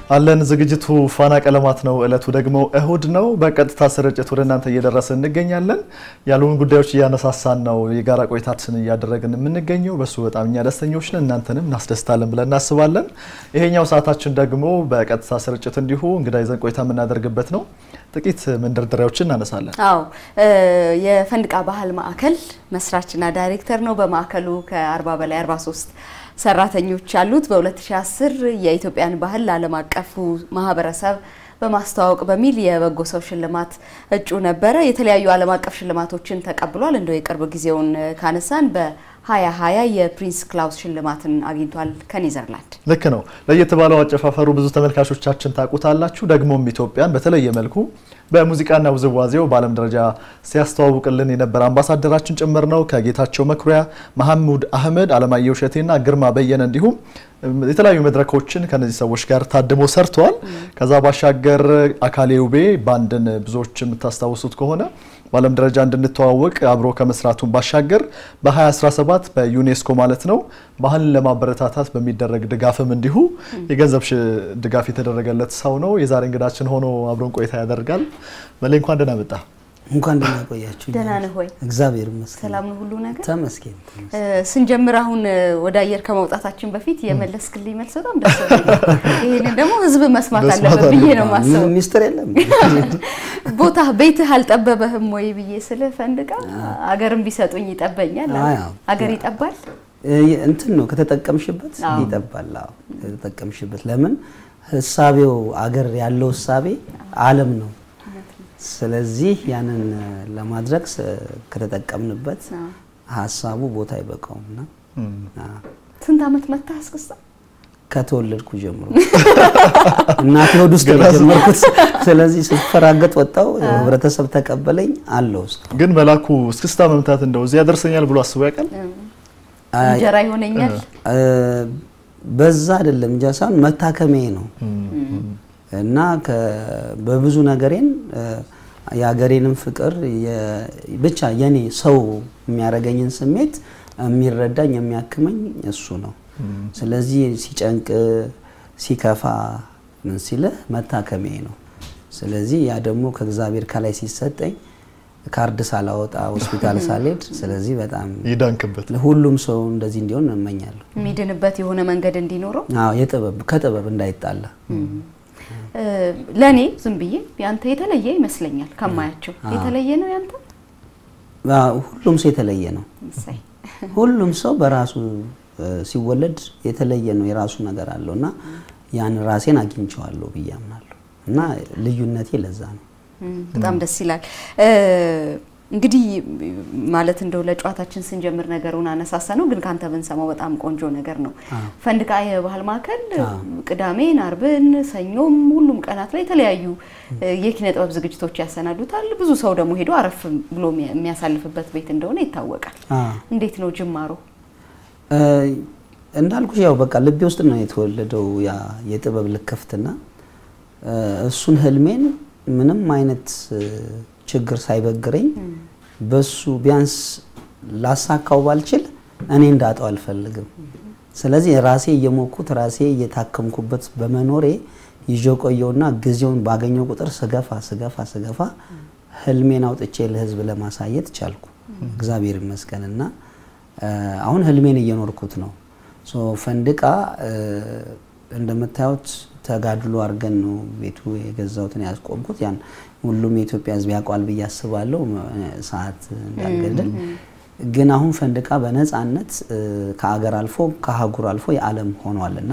አለን ዝግጅቱ ፋና ቀለማት ነው። እለቱ ደግሞ እሁድ ነው። በቀጥታ ስርጭት ወደ እናንተ እየደረሰ እንገኛለን። ያሉን ጉዳዮች እያነሳሳን ነው የጋራ ቆይታችን እያደረግን የምንገኘው። በሱ በጣም እኛ ደስተኞች ነን፣ እናንተንም እናስደስታለን ብለን እናስባለን። ይሄኛው ሰዓታችን ደግሞ በቀጥታ ስርጭት እንዲሁ እንግዳ ይዘን ቆይታ የምናደርግበት ነው። ጥቂት መንደርደሪያዎችን እናነሳለን። አዎ የፈንድቃ ባህል ማዕከል መስራችና ዳይሬክተር ነው። በማዕከሉ ከ40 በላይ 43 ሰራተኞች ያሉት በ2010 የኢትዮጵያን ባህል ለዓለም አቀፉ ማህበረሰብ በማስተዋወቅ በሚል የበጎ ሰው ሽልማት እጩ ነበረ። የተለያዩ ዓለም አቀፍ ሽልማቶችን ተቀብሏል። እንደው የቅርብ ጊዜውን ካነሳን በ2020 የፕሪንስ ክላውስ ሽልማትን አግኝቷል ከኔዘርላንድ። ልክ ነው። ለየት ባለው አጨፋፈሩ ብዙ ተመልካቾቻችን ታውቁታላችሁ። ደግሞም ኢትዮጵያን በተለየ መልኩ በሙዚቃና ውዝዋዜው በዓለም ደረጃ ሲያስተዋውቅልን የነበረ አምባሳደራችን ጭምር ነው። ከጌታቸው መኩሪያ፣ መሐሙድ አህመድ፣ አለማየሁ እሸቴና ግርማ በየነ እንዲሁም የተለያዩ መድረኮችን ከነዚህ ሰዎች ጋር ታድሞ ሰርተዋል። ከዛ ባሻገር አካሌ ውቤ ባንድን ብዙዎች የምታስታውሱት ከሆነ በዓለም ደረጃ እንድንተዋወቅ አብሮ ከመስራቱን ባሻገር በ2017 በዩኔስኮ ማለት ነው ባህልን ለማበረታታት በሚደረግ ድጋፍም እንዲሁ የገንዘብ ድጋፍ የተደረገለት ሰው ነው። የዛሬ እንግዳችን ሆኖ አብሮን ቆይታ ያደርጋል። መሌ እንኳን ደህና መጣ። እንኳን ደህና ቆያችሁ። ደህና ነህ ወይ? እግዚአብሔር ይመስገን። ሰላም ነው ሁሉ ነገር? ተመስገን። ስንጀምር አሁን ወደ አየር ከመውጣታችን በፊት የመለስክልኝ መልስ በጣም ደስ ብሎኛል። ይሄንን ደግሞ ህዝብ መስማት አለበት ብዬ ነው ማሰብ። ሚስጥር የለም። ቦታ ቤትህ አልጠበበህም ወይ ብዬ ስለ ፈንድቃ አገርም ቢሰጡኝ ይጠበኛል። አገር ይጠባል እንትን ነው ከተጠቀምሽበት ይጠባል። አዎ ከተጠቀምሽበት። ለምን ህሳቤው አገር ያለው ህሳቤ ዓለም ነው። ስለዚህ ያንን ለማድረግ ከተጠቀምንበት ሀሳቡ ቦታ አይበቃውም እና ስንት ዓመት መታ አስክስታ ከተወለድኩ ጀምሮ እናቴ ሆድ ውስጥ ነው የጀመርኩት። ስለዚህ ስፈራገጥ ወጣው፣ ህብረተሰብ ተቀበለኝ አለው። ግን መላኩ እስክስታ መምታት እንደው እዚህ ያደርሰኛል ብሎ አስቦ ያውቃል? እንጀራ ይሆነኛል በዛ አይደለም እንጃ ሳይሆን መታከሜ ነው እና በብዙ ነገሬን የሀገሬንም ፍቅር ብቻ የኔ ሰው የሚያደርገኝን ስሜት የሚረዳኝ የሚያክመኝ እሱ ነው። ስለዚህ ሲጨንቅ ሲከፋ ምን ሲልህ መታከሜ ነው። ስለዚህ ያ ደግሞ ከእግዚአብሔር ከላይ ሲሰጠኝ ካርድ ሳላወጣ ሆስፒታል ሳልሄድ፣ ስለዚህ በጣም ይዳንክበት ሁሉም ሰው እንደዚህ እንዲሆን እመኛለሁ። የሚድንበት የሆነ መንገድ እንዲኖረው የጥበብ ከጥበብ እንዳይጣላ ለእኔ ዝም ብዬ ያንተ የተለየ ይመስለኛል ከማያቸው። የተለየ ነው ያንተ? ሁሉም ሰው የተለየ ነው። ሁሉም ሰው በራሱ ሲወለድ የተለየ ነው፣ የራሱ ነገር አለው እና ያን ራሴን አግኝቼዋለሁ ብዬ አምናለሁ እና ልዩነቴ ለዛ ነው። በጣም ደስ ይላል። እንግዲህ ማለት እንደው ለጨዋታችን ስንጀምር ነገሩን አነሳሳ ነው፣ ግን ካንተ ብንሰማው በጣም ቆንጆ ነገር ነው። ፈንድቃ የባህል ማዕከል ቅዳሜን፣ አርብን፣ ሰኞም ሁሉም ቀናት ላይ የተለያዩ የኪነ ጥበብ ዝግጅቶች ያሰናዱታል። ብዙ ሰው ደግሞ ሄዶ አረፍ ብሎ የሚያሳልፍበት ቤት እንደሆነ ይታወቃል። እንዴት ነው ጅማሮ? እንዳልኩሽ ያው በቃ ልቤ ውስጥ ነው የተወለደው ያ የጥበብ ልክፍትና እሱን ህልሜን ምንም አይነት ችግር ሳይበግረኝ በሱ ቢያንስ ላሳካው ባልችል እኔ እንዳጣው አልፈልግም። ስለዚህ ራሴ እየሞኩት ራሴ እየታከምኩበት በመኖሬ ይዞ ቆየውና ጊዜውን ባገኘው ቁጥር ስገፋ ስገፋ ስገፋ ህልሜን አውጥቼ ለህዝብ ለማሳየት ቻልኩ። እግዚአብሔር ይመስገንና አሁን ህልሜን እየኖርኩት ነው። ፈንድቃ እንደምታዩት ተጋድሎ አድርገን ነው ቤቱ የገዛሁትን ያስቆምኩት። ያን ሁሉም የኢትዮጵያ ህዝብ ያውቋል ብዬ አስባለሁ፣ ሰዓት እንዳልገድል። ግን አሁን ፈንድቃ በነፃነት ከአገር አልፎ ከአህጉር አልፎ የዓለም ሆኗል እና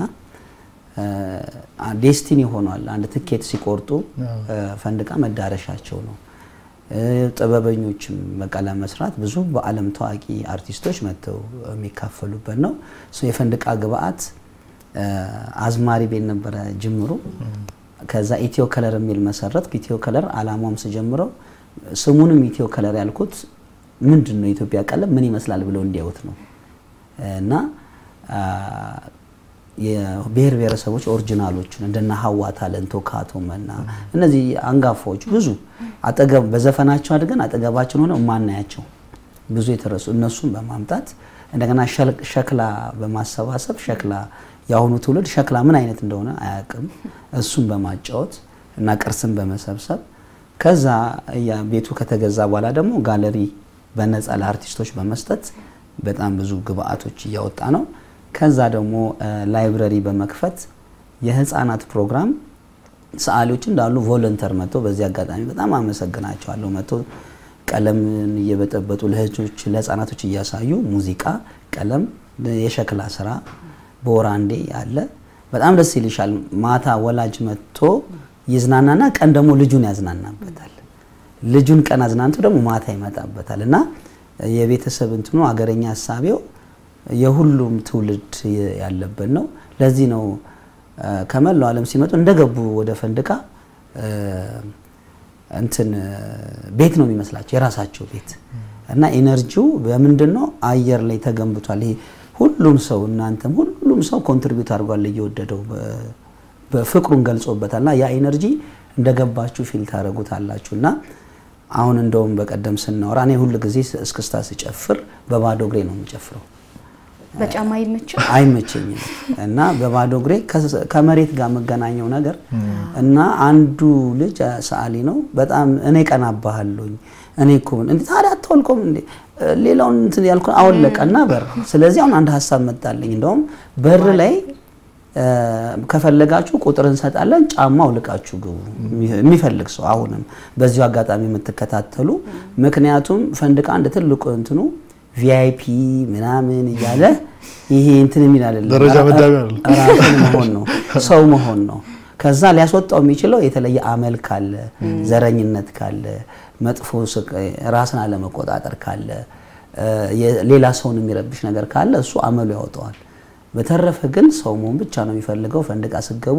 ዴስቲኒ ሆኗል። አንድ ትኬት ሲቆርጡ ፈንድቃ መዳረሻቸው ነው። ጥበበኞችም በቃ ለመስራት ብዙ በዓለም ታዋቂ አርቲስቶች መጥተው የሚካፈሉበት ነው። የፈንድቃ ግብአት አዝማሪ ቤት ነበረ ጅምሩ። ከዛ ኢትዮ ከለር የሚል መሰረት ኢትዮ ከለር አላማውም ስጀምረው ስሙንም ኢትዮ ከለር ያልኩት ምንድን ነው የኢትዮጵያ ቀለም ምን ይመስላል ብለው እንዲያዩት ነው እና የብሔር ብሔረሰቦች ኦሪጂናሎቹን እንደነ ሀዋ ታለንቶ ካቶ መና እነዚህ አንጋፋዎች ብዙ አጠገብ በዘፈናቸው አድገን አጠገባችን ሆነው የማናያቸው ብዙ የተረሱ እነሱን በማምጣት እንደገና ሸክላ በማሰባሰብ ሸክላ የአሁኑ ትውልድ ሸክላ ምን አይነት እንደሆነ አያውቅም። እሱን በማጫወት እና ቅርስን በመሰብሰብ ከዛ ቤቱ ከተገዛ በኋላ ደግሞ ጋለሪ በነፃ ለአርቲስቶች በመስጠት በጣም ብዙ ግብአቶች እያወጣ ነው። ከዛ ደግሞ ላይብረሪ በመክፈት የህፃናት ፕሮግራም ሰዓሊዎች እንዳሉ ቮለንተር መጥቶ በዚህ አጋጣሚ በጣም አመሰግናቸዋለሁ። መጥቶ ቀለምን እየበጠበጡ ለህጆች ለህፃናቶች እያሳዩ ሙዚቃ፣ ቀለም፣ የሸክላ ስራ በወር አንዴ አለ። በጣም ደስ ይልሻል። ማታ ወላጅ መጥቶ ይዝናናና ቀን ደግሞ ልጁን ያዝናናበታል። ልጁን ቀን አዝናንቶ ደግሞ ማታ ይመጣበታል እና የቤተሰብ እንትኑ አገረኛ ሀሳቤው የሁሉም ትውልድ ያለበት ነው። ለዚህ ነው ከመላው ዓለም ሲመጡ እንደገቡ ወደ ፈንድቃ እንትን ቤት ነው የሚመስላቸው የራሳቸው ቤት እና ኢነርጂው በምንድን ነው አየር ላይ ተገንብቷል። ይሄ ሁሉም ሰው እናንተም ሁሉም ሰው ኮንትሪቢዩት አድርጓል እየወደደው በፍቅሩን ገልጾበታል እና ያ ኢነርጂ እንደገባችሁ ፊል ታደረጉታላችሁ እና አሁን እንደውም በቀደም ስናወራ እኔ ሁል ጊዜ እስክስታ ስጨፍር በባዶ እግሬ ነው የምጨፍረው። በጫማ አይመችም አይመቸኝም እና በባዶ እግሬ ከመሬት ጋር የምገናኘው ነገር እና አንዱ ልጅ ሰዓሊ ነው። በጣም እኔ ቀናባሃለሁኝ እኔ እኮ እንዴ ታዲያ አትወልቆም እንዴ ሌላውን እንትን ያልኩ አወለቀና በር። ስለዚህ አሁን አንድ ሀሳብ መጣልኝ። እንደውም በር ላይ ከፈለጋችሁ ቁጥር እንሰጣለን፣ ጫማ አውልቃችሁ ግቡ የሚፈልግ ሰው። አሁንም በዚሁ አጋጣሚ የምትከታተሉ ምክንያቱም ፈንድቃ አንድ ትልቁ እንትኑ ቪአይፒ ምናምን እያለ ይሄ እንትን የሚል አይደለም። ደረጃ መዳቢ አይደለም። ራስን መሆን ነው፣ ሰው መሆን ነው። ከዛ ሊያስወጣው የሚችለው የተለየ አመል ካለ፣ ዘረኝነት ካለ፣ መጥፎ ራስን አለመቆጣጠር ካለ፣ ሌላ ሰውን የሚረብሽ ነገር ካለ እሱ አመሉ ያወጣዋል። በተረፈ ግን ሰው መሆን ብቻ ነው የሚፈልገው። ፈንድቃ ስገቡ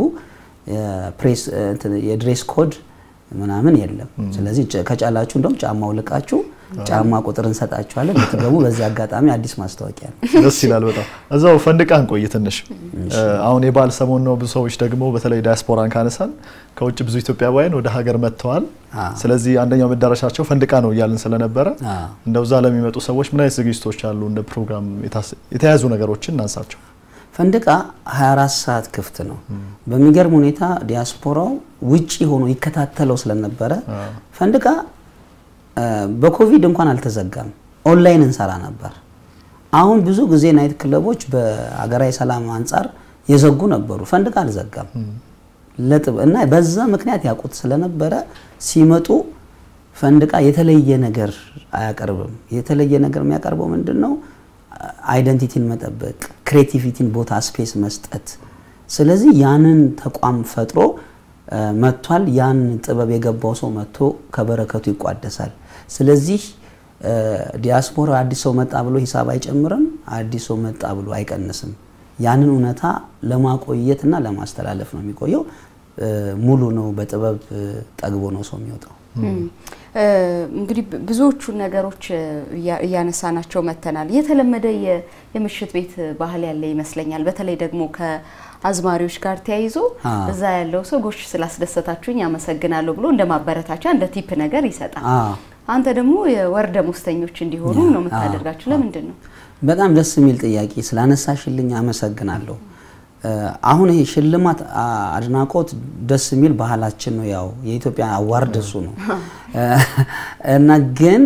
የድሬስ ኮድ ምናምን የለም። ስለዚህ ከጫላችሁ እንደውም ጫማ አውልቃችሁ ጫማ ቁጥር እንሰጣችኋለን ብትገቡ። በዚህ አጋጣሚ አዲስ ማስታወቂያ ነው። ደስ ይላል በጣም። እዛው ፈንድቃ እንቆይ ትንሽ። አሁን የበዓል ሰሞን ነው። ብዙ ሰዎች ደግሞ በተለይ ዲያስፖራን ካነሳን ከውጭ ብዙ ኢትዮጵያውያን ወደ ሀገር መጥተዋል። ስለዚህ አንደኛው መዳረሻቸው ፈንድቃ ነው እያልን ስለነበረ እንደው እዛ ለሚመጡ ሰዎች ምን አይነት ዝግጅቶች አሉ? እንደ ፕሮግራም የተያዙ ነገሮችን እናንሳቸው። ፈንድቃ 24 ሰዓት ክፍት ነው። በሚገርም ሁኔታ ዲያስፖራው ውጪ ሆኖ ይከታተለው ስለነበረ ፈንድቃ በኮቪድ እንኳን አልተዘጋም። ኦንላይን እንሰራ ነበር። አሁን ብዙ ጊዜ ናይት ክለቦች በሀገራዊ ሰላም አንጻር የዘጉ ነበሩ። ፈንድቃ አልዘጋም ለጥብ እና በዛ ምክንያት ያውቁት ስለነበረ ሲመጡ ፈንድቃ የተለየ ነገር አያቀርብም። የተለየ ነገር የሚያቀርበው ምንድን ነው? አይደንቲቲን መጠበቅ፣ ክሬቲቪቲን ቦታ ስፔስ መስጠት። ስለዚህ ያንን ተቋም ፈጥሮ መጥቷል። ያን ጥበብ የገባው ሰው መጥቶ ከበረከቱ ይቋደሳል። ስለዚህ ዲያስፖራ አዲስ ሰው መጣ ብሎ ሂሳብ አይጨምርም፣ አዲስ ሰው መጣ ብሎ አይቀንስም። ያንን እውነታ ለማቆየትና ለማስተላለፍ ነው የሚቆየው። ሙሉ ነው። በጥበብ ጠግቦ ነው ሰው የሚወጣው። እንግዲህ ብዙዎቹን ነገሮች እያነሳናቸው መተናል። የተለመደ የምሽት ቤት ባህል ያለ ይመስለኛል። በተለይ ደግሞ ከአዝማሪዎች ጋር ተያይዞ እዛ ያለው ሰው ጎሽ ስላስደሰታችሁኝ አመሰግናለሁ ብሎ እንደ ማበረታቻ እንደ ቲፕ ነገር ይሰጣል። አንተ ደግሞ የወር ደመወዝተኞች እንዲሆኑ ነው የምታደርጋቸው። ለምንድን ነው? በጣም ደስ የሚል ጥያቄ ስላነሳሽልኝ አመሰግናለሁ። አሁን ይሄ ሽልማት አድናቆት ደስ የሚል ባህላችን ነው። ያው የኢትዮጵያ አዋርድ እሱ ነው እና ግን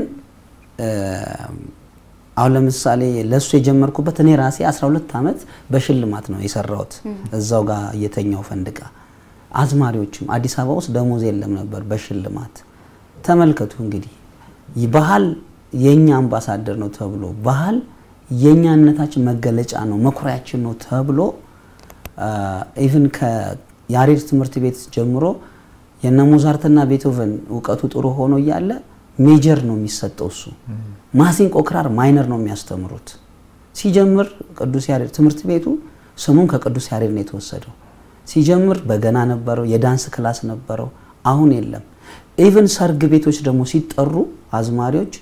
አሁን ለምሳሌ ለእሱ የጀመርኩበት እኔ ራሴ 12 ዓመት በሽልማት ነው የሰራሁት እዛው ጋር እየተኛው ፈንድቃ። አዝማሪዎችም አዲስ አበባ ውስጥ ደሞዝ የለም ነበር በሽልማት ተመልከቱ እንግዲህ ባህል የኛ አምባሳደር ነው ተብሎ ባህል የኛነታችን መገለጫ ነው መኩሪያችን ነው ተብሎ ኢቭን ከያሬድ ትምህርት ቤት ጀምሮ የነ ሞዛርትና ቤቶቨን እውቀቱ ጥሩ ሆኖ እያለ ሜጀር ነው የሚሰጠው እሱ። ማሲንቆ ክራር ማይነር ነው የሚያስተምሩት። ሲጀምር ቅዱስ ያሬድ ትምህርት ቤቱ ስሙም ከቅዱስ ያሬድ ነው የተወሰደው። ሲጀምር በገና ነበረው፣ የዳንስ ክላስ ነበረው። አሁን የለም። ኢቭን ሰርግ ቤቶች ደግሞ ሲጠሩ አዝማሪዎች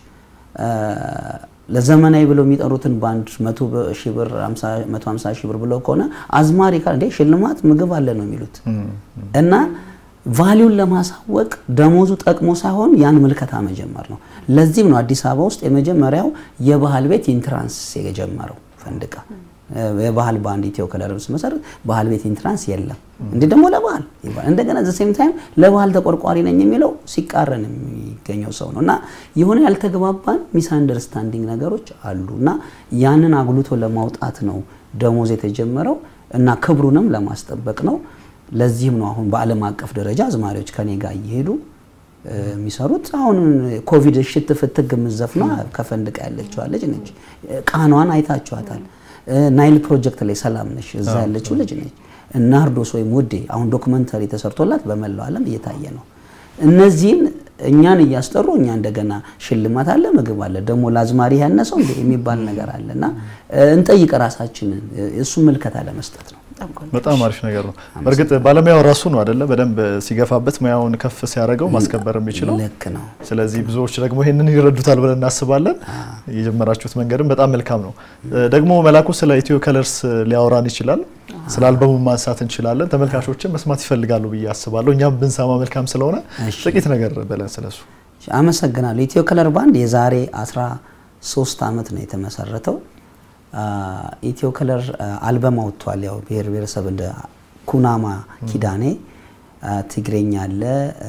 ለዘመናዊ ብለው የሚጠሩትን ባንድ መቶ ሺህ ብር መቶ ሀምሳ ሺህ ብር ብለው ከሆነ አዝማሪ ካል እንዴ ሽልማት ምግብ አለ ነው የሚሉት እና ቫሊዩን ለማሳወቅ ደሞዙ ጠቅሞ ሳይሆን ያን ምልከታ መጀመር ነው። ለዚህም ነው አዲስ አበባ ውስጥ የመጀመሪያው የባህል ቤት ኢንትራንስ የጀመረው ፈንድቃ። የባህል ባንድ ኢትዮ ከለር መሰረት ባህል ቤት ኢንትራንስ የለም። እንዲህ ደግሞ ለባህል እንደገና ዘ ሴም ታይም ለባህል ተቆርቋሪ ነኝ የሚለው ሲቃረን የሚገኘው ሰው ነው እና የሆነ ያልተግባባን ሚስ አንደርስታንዲንግ ነገሮች አሉ እና ያንን አጉልቶ ለማውጣት ነው ደሞዝ የተጀመረው እና ክብሩንም ለማስጠበቅ ነው። ለዚህም ነው አሁን በዓለም አቀፍ ደረጃ አዝማሪዎች ከኔ ጋር እየሄዱ የሚሰሩት። አሁን ኮቪድ ሽት ፍትግ የምዘፍኗ ከፈንድቃ ያለችዋ ልጅ ነች። ቃኗን አይታችኋታል። ናይል ፕሮጀክት ላይ ሰላም ነሽ እዛ ያለችው ልጅ ነች። ናርዶስ ወይም ውዴ አሁን ዶክመንተሪ ተሰርቶላት በመላው ዓለም እየታየ ነው። እነዚህን እኛን እያስጠሩ እኛ እንደገና ሽልማት አለ፣ ምግብ አለ፣ ደግሞ ለአዝማሪ ያነሰው እንደ የሚባል ነገር አለ እና እንጠይቅ ራሳችንን እሱን ምልከታ ለመስጠት ነው። በጣም አሪፍ ነገር ነው። በእርግጥ ባለሙያው ራሱ ነው አይደለ? በደንብ ሲገፋበት ሙያውን ከፍ ሲያደርገው ማስከበር የሚችለው ልክ ነው። ስለዚህ ብዙዎች ደግሞ ይህንን ይረዱታል ብለን እናስባለን። የጀመራችሁት መንገድም በጣም መልካም ነው። ደግሞ መላኩ ስለ ኢትዮ ከለርስ ሊያወራን ይችላል። ስለ አልበሙ ማንሳት እንችላለን። ተመልካቾችን መስማት ይፈልጋሉ ብዬ አስባለሁ። እኛም ብንሰማ መልካም ስለሆነ ጥቂት ነገር በለን ስለሱ። አመሰግናለሁ። ኢትዮ ከለር ባንድ የዛሬ 13 ዓመት ነው የተመሰረተው። ኢትዮ ከለር አልበም አውጥቷል። ያው ብሔር ብሔረሰብ እንደ ኩናማ ኪዳኔ፣ ትግሬኛ አለ፣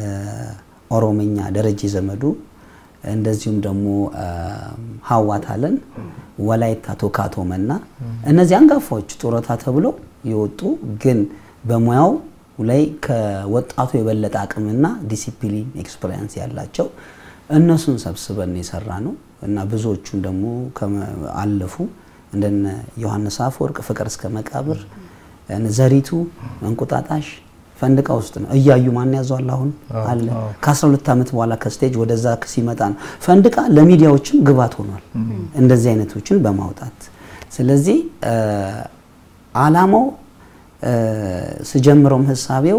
ኦሮምኛ ደረጀ ዘመዱ፣ እንደዚሁም ደግሞ ሀዋታለን፣ ወላይታ ቶካቶ መና እነዚህ አንጋፋዎች ጡረታ ተብሎ የወጡ ግን በሙያው ላይ ከወጣቱ የበለጠ አቅምና ዲሲፕሊን ኤክስፐሪንስ ያላቸው እነሱን ሰብስበን የሰራ ነው እና ብዙዎቹን ደግሞ አለፉ እንደነ ዮሐንስ አፈወርቅ ፍቅር እስከ መቃብር፣ ዘሪቱ እንቁጣጣሽ ፈንድቃ ውስጥ ነው። እያዩ ማን ያዘዋል አሁን አለ። ከ12 ዓመት በኋላ ከስቴጅ ወደዛ ሲመጣ ነው ፈንድቃ ለሚዲያዎችም ግባት ሆኗል፣ እንደዚህ አይነቶችን በማውጣት ስለዚህ አላማው ስጀምረውም ህሳቤው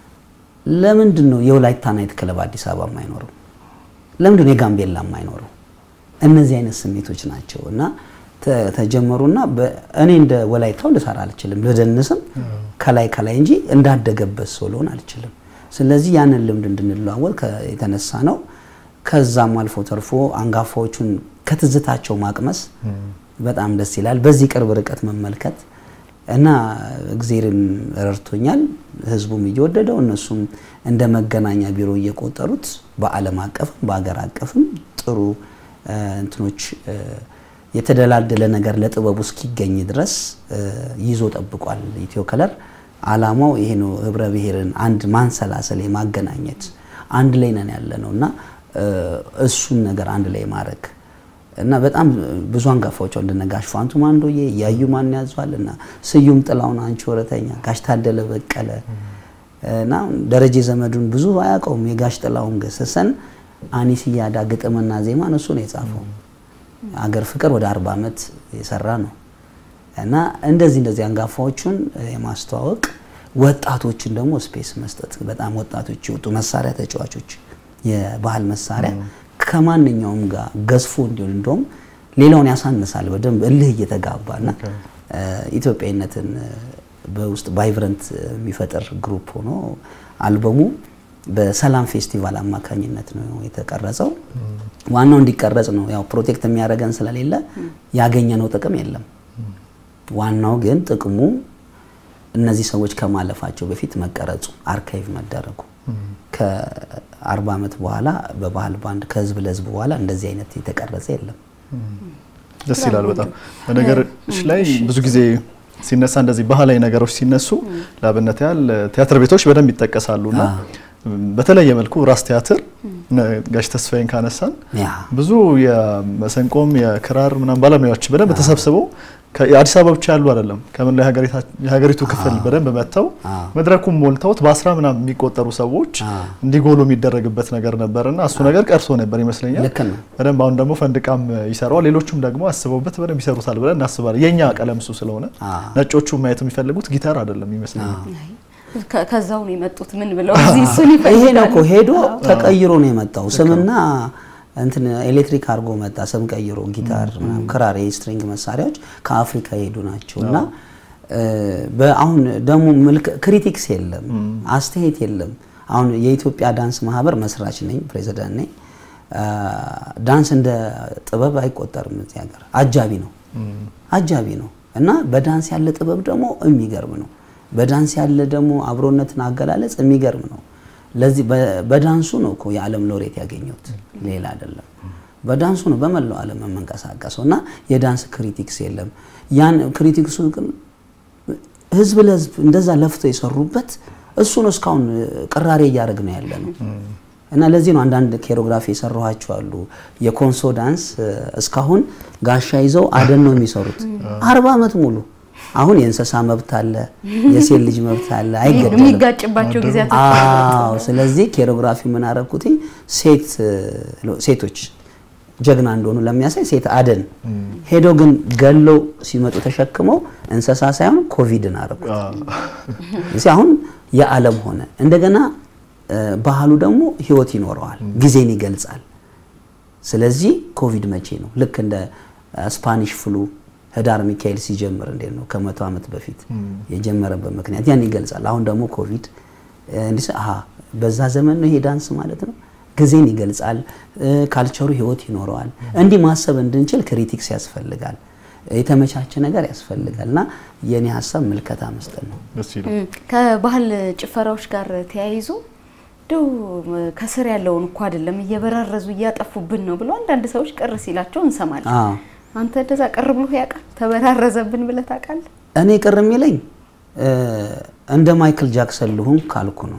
ለምንድን ነው የወላይታ ናይት ክለብ አዲስ አበባ የማይኖረው? ለምንድን ነው የጋምቤላ የማይኖረው? እነዚህ አይነት ስሜቶች ናቸው እና ተጀመሩና እኔ እንደ ወላይታው ልሰራ አልችልም፣ ልደንስም ከላይ ከላይ እንጂ እንዳደገበት ሰው ልሆን አልችልም። ስለዚህ ያንን ልምድ እንድንለዋወል የተነሳ ነው። ከዛም አልፎ ተርፎ አንጋፋዎቹን ከትዝታቸው ማቅመስ በጣም ደስ ይላል። በዚህ ቅርብ ርቀት መመልከት እና እግዜርም ረድቶኛል። ህዝቡም እየወደደው እነሱም እንደ መገናኛ ቢሮ እየቆጠሩት በዓለም አቀፍም በሀገር አቀፍም ጥሩ እንትኖች የተደላደለ ነገር ለጥበቡ እስኪገኝ ድረስ ይዞ ጠብቋል። ኢትዮ ከለር አላማው ይሄ ነው። ህብረ ብሔርን አንድ ማንሰላሰል የማገናኘት አንድ ላይ ነን ያለ ነው እና እሱን ነገር አንድ ላይ ማድረግ እና በጣም ብዙ አንጋፋዎች እንደነ ጋሽ ፋንቱ ማንዶዬ እያዩ ማን ያዟል እና ስዩም ጥላውን አንቺ ወረተኛ ጋሽ ታደለ በቀለ እና ደረጀ ዘመዱን ብዙ አያውቀውም። የጋሽ ጥላውን ገሰሰን አኒስያዳ ግጥምና ዜማ እሱ ነው የጻፈው። አገር ፍቅር ወደ አርባ ዓመት የሰራ ነው እና እንደዚህ እንደዚህ አንጋፋዎቹን የማስተዋወቅ ወጣቶችን ደግሞ ስፔስ መስጠት በጣም ወጣቶች የወጡ መሳሪያ ተጫዋቾች የባህል መሳሪያ ከማንኛውም ጋር ገዝፎ እንዲሆን እንደውም ሌላውን ያሳንሳል። በደንብ እልህ እየተጋባና ኢትዮጵያዊነትን በውስጥ ቫይብረንት የሚፈጥር ግሩፕ ሆኖ አልበሙ በሰላም ፌስቲቫል አማካኝነት ነው የተቀረጸው። ዋናው እንዲቀረጽ ነው። ያው ፕሮቴክት የሚያደርገን ስለሌለ ያገኘነው ጥቅም የለም። ዋናው ግን ጥቅሙ እነዚህ ሰዎች ከማለፋቸው በፊት መቀረጹ፣ አርካይቭ መደረጉ ከአርባ ዓመት በኋላ በባህል ባንድ ከህዝብ ለህዝብ በኋላ እንደዚህ አይነት የተቀረጸ የለም። ደስ ይላል በጣም በነገሮች ላይ ብዙ ጊዜ ሲነሳ እንደዚህ ባህላዊ ነገሮች ሲነሱ ለአብነት ያህል ቲያትር ቤቶች በደንብ ይጠቀሳሉና በተለየ መልኩ ራስ ቲያትር ጋሽ ተስፋዬን ካነሳን ብዙ የመሰንቆም የክራር ምናምን ባለሙያዎች በደንብ ተሰብስበው የአዲስ አበባ ብቻ ያሉ አይደለም ከመላ የሀገሪቱ ክፍል በደንብ መጥተው መድረኩን ሞልተውት በአስራ ምናምን የሚቆጠሩ ሰዎች እንዲጎሉ የሚደረግበት ነገር ነበርና እሱ ነገር ቀርቶ ነበር ይመስለኛል። በደንብ አሁን ደግሞ ፈንድቃም ይሰራዋል፣ ሌሎቹም ደግሞ አስበውበት በደንብ ይሰሩታል ብለን እናስባለን። የኛ ቀለም እሱ ስለሆነ ነጮቹ ማየት የሚፈልጉት ጊታር አይደለም ይመስለኛል። ከዛው ነው የመጡት። ምን ብለው እዚህ እሱን ይፈልጋሉ። ይሄ ነው እኮ ሄዶ ተቀይሮ ነው የመጣው ስምና እንትን ኤሌክትሪክ አድርጎ መጣ። ስም ቀይሮ ጊታር፣ ክራር፣ የስትሪንግ መሳሪያዎች ከአፍሪካ የሄዱ ናቸው እና በአሁን ደግሞ ክሪቲክስ የለም፣ አስተያየት የለም። አሁን የኢትዮጵያ ዳንስ ማህበር መስራች ነኝ፣ ፕሬዚዳንት ነኝ። ዳንስ እንደ ጥበብ አይቆጠርም እዚህ ሀገር፣ አጃቢ ነው አጃቢ ነው እና በዳንስ ያለ ጥበብ ደግሞ የሚገርም ነው። በዳንስ ያለ ደግሞ አብሮነትን አገላለጽ የሚገርም ነው። ለዚህ በዳንሱ ነው እኮ የዓለም ሎሬት ያገኘሁት ሌላ አይደለም። በዳንሱ ነው በመላው ዓለም የምንቀሳቀሰው እና የዳንስ ክሪቲክስ የለም። ያን ክሪቲክሱ ግን ህዝብ ለህዝብ እንደዛ ለፍተው የሰሩበት እሱ ነው እስካሁን ቅራሬ እያደረግ ነው ያለ ነው እና ለዚህ ነው አንዳንድ ኬሮግራፊ የሰራኋቸው አሉ። የኮንሶ ዳንስ እስካሁን ጋሻ ይዘው አደን ነው የሚሰሩት አርባ ዓመት ሙሉ። አሁን የእንስሳ መብት አለ፣ የሴት ልጅ መብት አለ፣ አይገደልም። የሚጋጭባቸው ጊዜያት አዎ። ስለዚህ ኬሮግራፊ ምን አደረኩት? ሴት ሴቶች ጀግና እንደሆኑ ለሚያሳይ ሴት አደን ሄደው ግን ገለው ሲመጡ ተሸክመው እንስሳ ሳይሆን ኮቪድን አደረኩት። እዚህ አሁን የዓለም ሆነ እንደገና ባህሉ ደግሞ ህይወት ይኖረዋል፣ ጊዜን ይገልጻል። ስለዚህ ኮቪድ መቼ ነው? ልክ እንደ ስፓኒሽ ፍሉ ህዳር ሚካኤል ሲጀምር እንዴት ነው ከመቶ ዓመት በፊት የጀመረበት ምክንያት ያን ይገልጻል። አሁን ደግሞ ኮቪድ እንዲህ አሃ በዛ ዘመን ነው ይሄ ዳንስ ማለት ነው። ጊዜን ይገልጻል፣ ካልቸሩ ህይወት ይኖረዋል። እንዲህ ማሰብ እንድንችል ክሪቲክስ ያስፈልጋል፣ የተመቻቸ ነገር ያስፈልጋል እና የኔ ሀሳብ ምልከታ መስጠት ነው። ከባህል ጭፈራዎች ጋር ተያይዞ እንደው ከስር ያለውን እኮ አይደለም እየበራረዙ እያጠፉብን ነው ብሎ አንዳንድ ሰዎች ቅር ሲላቸው እንሰማለን። አንተ እንደዛ ቅር ብሎ ያውቃል? ተበራረዘብን ብለህ ታውቃለህ? እኔ ቅር የሚለኝ እንደ ማይክል ጃክሰን ልሁን ካልኩ ነው።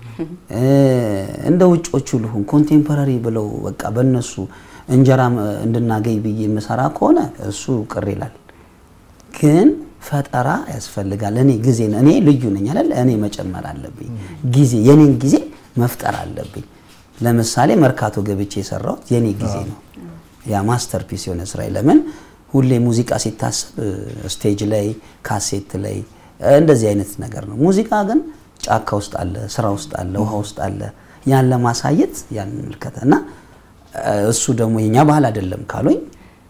እንደ ውጮቹ ልሁን ኮንቴምፖራሪ ብለው በቃ በእነሱ እንጀራ እንድናገኝ ብዬ የምሰራ ከሆነ እሱ ቅር ይላል። ግን ፈጠራ ያስፈልጋል። እኔ ጊዜ እኔ ልዩ ነኝ አይደል? እኔ መጨመር አለብኝ ጊዜ የኔን ጊዜ መፍጠር አለብኝ። ለምሳሌ መርካቶ ገብቼ የሰራሁት የኔ ጊዜ ነው። ያ ማስተርፒስ የሆነ ስራ ለምን ሁሌ ሙዚቃ ሲታሰብ ስቴጅ ላይ ካሴት ላይ እንደዚህ አይነት ነገር ነው። ሙዚቃ ግን ጫካ ውስጥ አለ፣ ስራ ውስጥ አለ፣ ውሃ ውስጥ አለ። ያን ለማሳየት ያን ምልከታ እና እሱ ደግሞ የኛ ባህል አይደለም ካሉኝ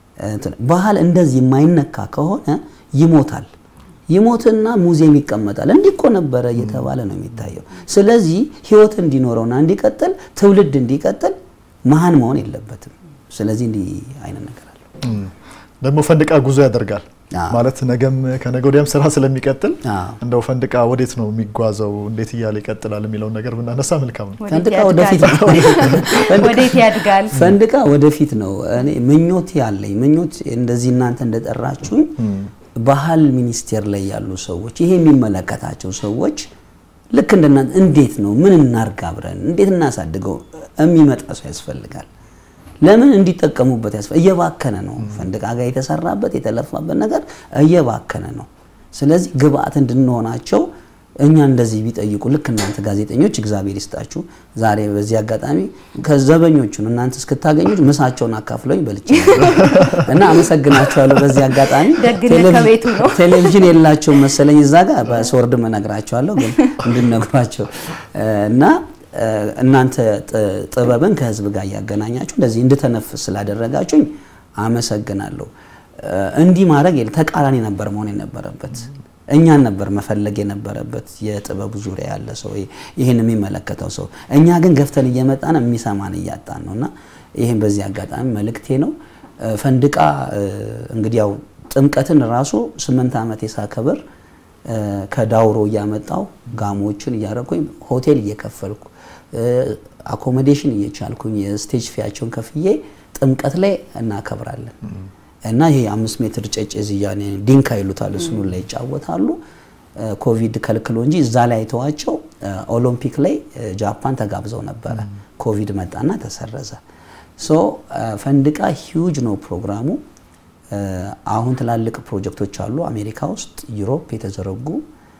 ባህል እንደዚህ የማይነካ ከሆነ ይሞታል። ይሞትና ሙዚየም ይቀመጣል። እንዲህ እኮ ነበረ እየተባለ ነው የሚታየው። ስለዚህ ህይወት እንዲኖረውና እንዲቀጥል ትውልድ እንዲቀጥል መሀን መሆን የለበትም። ስለዚህ እንዲህ አይነት ነገር አለ። ደግሞ ፈንድቃ ጉዞ ያደርጋል ማለት ነገም ከነገ ወዲያም ስራ ስለሚቀጥል እንደው ፈንድቃ ወዴት ነው የሚጓዘው፣ እንዴት እያለ ይቀጥላል የሚለውን ነገር ብናነሳ መልካም ነው። ፈንድቃ ወደፊት ነው። ወዴት ያድጋል? ፈንድቃ ወደፊት ነው። እኔ ምኞት ያለኝ ምኞት እንደዚህ እናንተ እንደጠራችሁኝ ባህል ሚኒስቴር ላይ ያሉ ሰዎች ይሄ የሚመለከታቸው ሰዎች ልክ እንደናንተ እንዴት ነው ምን እናርግ አብረን እንዴት እናሳድገው የሚመጣ ሰው ያስፈልጋል። ለምን እንዲጠቀሙበት ያስፈ እየባከነ ነው። ፈንድቃ ጋር የተሰራበት የተለፋበት ነገር እየባከነ ነው። ስለዚህ ግብአት እንድንሆናቸው እኛ እንደዚህ ቢጠይቁ ልክ እናንተ ጋዜጠኞች እግዚአብሔር ይስጣችሁ። ዛሬ በዚህ አጋጣሚ ከዘበኞቹን እናንተ እስክታገኙ ምሳቸውን አካፍለኝ በልቼ እና አመሰግናቸዋለሁ። በዚህ አጋጣሚ ደግነት ከቤቱ ነው። ቴሌቪዥን የላቸውም መሰለኝ እዛ ጋር በስወርድም እነግራቸዋለሁ፣ ግን እንድነግሯቸው እና እናንተ ጥበብን ከህዝብ ጋር እያገናኛችሁ እንደዚህ እንድተነፍስ ስላደረጋችሁኝ አመሰግናለሁ። እንዲህ ማድረግ የለ ተቃራኒ ነበር መሆን የነበረበት። እኛን ነበር መፈለግ የነበረበት የጥበቡ ዙሪያ ያለ ሰው ይህን የሚመለከተው ሰው። እኛ ግን ገፍተን እየመጣን የሚሰማን እያጣን ነው እና ይህን በዚህ አጋጣሚ መልእክቴ ነው። ፈንድቃ እንግዲህ ያው ጥምቀትን ራሱ ስምንት ዓመት የሳከብር ከዳውሮ እያመጣው ጋሞችን እያረኩኝ ሆቴል እየከፈልኩ አኮሞዴሽን እየቻልኩኝ የስቴጅ ፊያቸውን ከፍዬ ጥምቀት ላይ እናከብራለን እና ይሄ አምስት ሜትር ጨጭ ዝያኔ ዲንካ ይሉታል። እሱኑ ላይ ይጫወታሉ። ኮቪድ ከልክሎ እንጂ እዛ ላይ አይተዋቸው ኦሎምፒክ ላይ ጃፓን ተጋብዘው ነበረ። ኮቪድ መጣና ተሰረዘ። ሶ ፈንድቃ ሂውጅ ነው ፕሮግራሙ። አሁን ትላልቅ ፕሮጀክቶች አሉ አሜሪካ ውስጥ፣ ዩሮፕ የተዘረጉ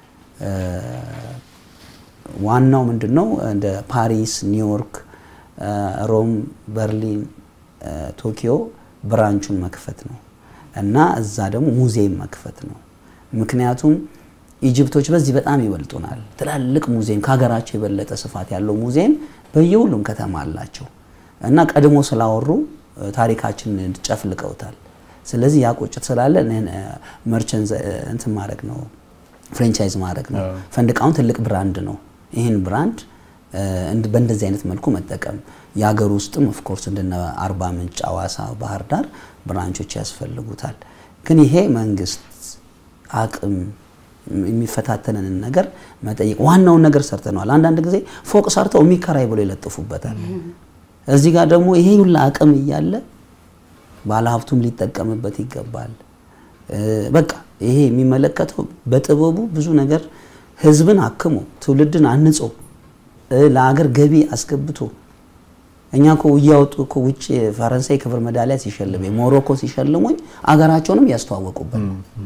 ዋናው ምንድን ነው እንደ ፓሪስ፣ ኒውዮርክ፣ ሮም፣ በርሊን፣ ቶኪዮ ብራንቹን መክፈት ነው እና እዛ ደግሞ ሙዚየም መክፈት ነው። ምክንያቱም ኢጅፕቶች በዚህ በጣም ይበልጡናል። ትላልቅ ሙዚየም ከሀገራቸው የበለጠ ስፋት ያለው ሙዚየም በየሁሉም ከተማ አላቸው እና ቀድሞ ስላወሩ ታሪካችንን ጨፍልቀውታል። ስለዚህ ያ ቁጭት ስላለ መርቸንት እንትን ማድረግ ነው ፍሬንቻይዝ ማድረግ ነው። ፈንድቃውን ትልቅ ብራንድ ነው። ይህን ብራንድ በእንደዚህ አይነት መልኩ መጠቀም የሀገር ውስጥም ኦፍኮርስ እንደነ አርባ ምንጭ፣ አዋሳ፣ ባህር ዳር ብራንቾች ያስፈልጉታል። ግን ይሄ መንግስት አቅም የሚፈታተንን ነገር መጠየቅ ዋናውን ነገር ሰርተነዋል። አንዳንድ ጊዜ ፎቅ ሰርተው የሚከራይ ብሎ ይለጥፉበታል። እዚህ ጋር ደግሞ ይሄ ሁላ አቅም እያለ ባለሀብቱም ሊጠቀምበት ይገባል። በቃ ይሄ የሚመለከተው በጥበቡ ብዙ ነገር ህዝብን አክሞ ትውልድን አንጾ ለአገር ገቢ አስገብቶ እኛ እኮ እያወጡ እኮ ውጭ ፈረንሳይ ክብር ሜዳሊያ ሲሸልመኝ ሞሮኮ ሲሸልሙኝ አገራቸውንም ያስተዋወቁበት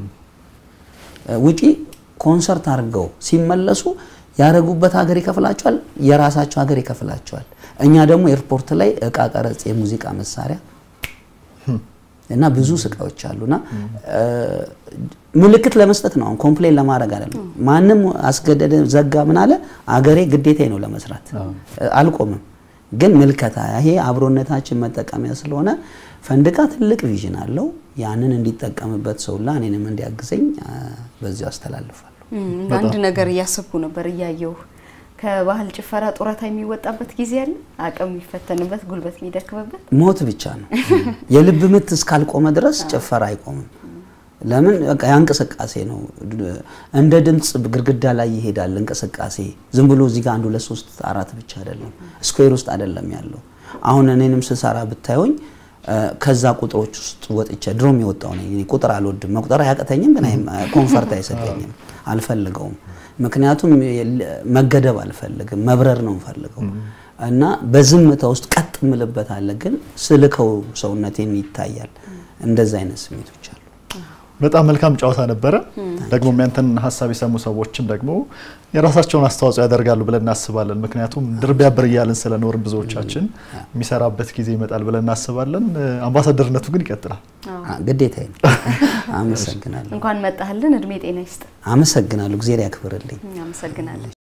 ውጪ ኮንሰርት አድርገው ሲመለሱ ያደረጉበት ሀገር ይከፍላቸዋል፣ የራሳቸው ሀገር ይከፍላቸዋል። እኛ ደግሞ ኤርፖርት ላይ እቃ ቀረጽ፣ የሙዚቃ መሳሪያ እና ብዙ ስቃዮች አሉና ምልክት ለመስጠት ነው። አሁን ኮምፕሌን ለማድረግ አይደለም። ማንም አስገደደ ዘጋ ምን አለ አገሬ ግዴታዬ ነው ለመስራት አልቆምም። ግን ምልከታ ይሄ አብሮነታችን መጠቀሚያ ስለሆነ ፈንድቃ ትልቅ ቪዥን አለው። ያንን እንዲጠቀምበት ሰውላ እኔንም እንዲያግዘኝ በዚሁ አስተላልፋለሁ። አንድ ነገር እያሰብኩ ነበር እያየሁ ከባህል ጭፈራ ጡረታ የሚወጣበት ጊዜ አለ። አቅም የሚፈተንበት፣ ጉልበት የሚደክምበት ሞት ብቻ ነው። የልብ ምት እስካልቆመ ድረስ ጭፈራ አይቆምም። ለምን በቃ ያ እንቅስቃሴ ነው። እንደ ድምፅ ግድግዳ ላይ ይሄዳል እንቅስቃሴ። ዝም ብሎ እዚህ ጋር አንድ ሁለት ሶስት አራት ብቻ አይደለም፣ ስኩዌር ውስጥ አይደለም ያለው። አሁን እኔንም ስሰራ ብታዩኝ ከዛ ቁጥሮች ውስጥ ወጥቼ ድሮም የወጣው ነኝ። ቁጥር አልወድም፣ መቁጠር አያቅተኝም፣ ግን ኮንፈርት አይሰጠኝም፣ አልፈልገውም። ምክንያቱም መገደብ አልፈልግም፣ መብረር ነው የምፈልገው እና በዝምታ ውስጥ ቀጥ ምልበት አለ፣ ግን ስልከው ሰውነቴን ይታያል። እንደዛ አይነት ስሜቶች አሉ። በጣም መልካም ጨዋታ ነበረ። ደግሞ ያንተን ሀሳብ የሰሙ ሰዎችም ደግሞ የራሳቸውን አስተዋጽኦ ያደርጋሉ ብለን እናስባለን። ምክንያቱም ድር ቢያብር እያልን ስለኖርን ብዙዎቻችን የሚሰራበት ጊዜ ይመጣል ብለን እናስባለን። አምባሳደርነቱ ግን ይቀጥላል። ግዴታዬ ነው። አመሰግናለሁ። እንኳን መጣህልን። እድሜ ጤና ይስጥ። አመሰግናለሁ። እግዜር ያክብርልኝ። አመሰግናለን።